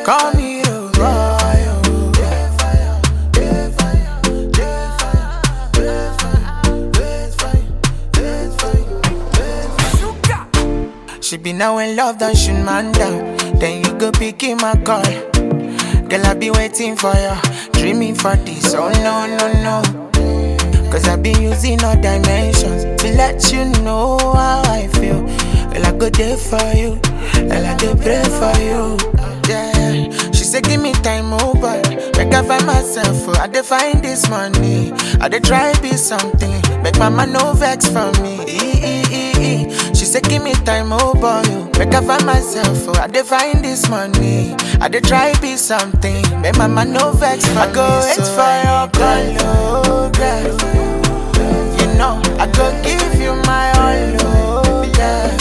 call me the boy. oh. She be now in love, done shoot man down. Then you go pick him my call. Girl, I be waiting for you, dreaming for this. Oh no, no, no. Cause I be using all dimensions to let you know how I feel. Well, I go there for you, and I go pray for you. Yeah, she said, Give me time, oh boy. Make I find myself, oh, I dey find this money. I dey try be something, make mama no vex for me. E- e- e- e. She said, Give me time, oh boy. oh. Make I find myself, oh, I dey find this money. I dey try be something, make mama no vex for I go wait for your call, oh, girl. You know, I go give you my all, oh, yeah.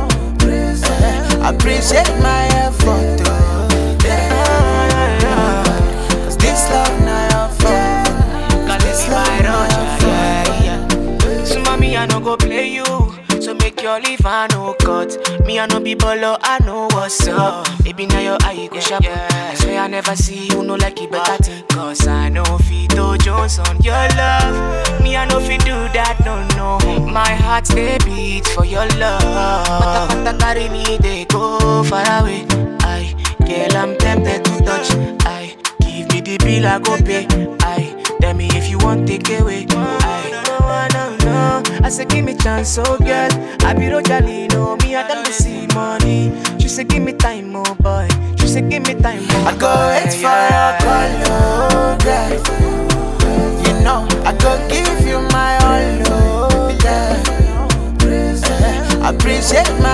I appreciate my effort, oh, yeah. Cause this love now your fault. Cause This it's love my now rush, your fault. yeah, yeah. So mommy, I no go play you. So make your leave, I no cut. Me, I no be bolo, I know what's up. Baby, now your eye go sharp. I swear I never see you, no like it better thing. Cause I know Fito Jones on your love. Me, I know fi do that, no, no. My heart they beat for your love. Pata pata carry me, they go far away. I, girl, I'm tempted to touch. I, give me the bill, I go pay. I, tell me if you want take away. I, no, no, no. I say give me chance, oh girl. I be Rojali, no me, I don't see money. She say give me time, oh boy. She say give me time, oh I go wait for your call, oh, girl. You know, I go give you my all, oh, yeah. I appreciate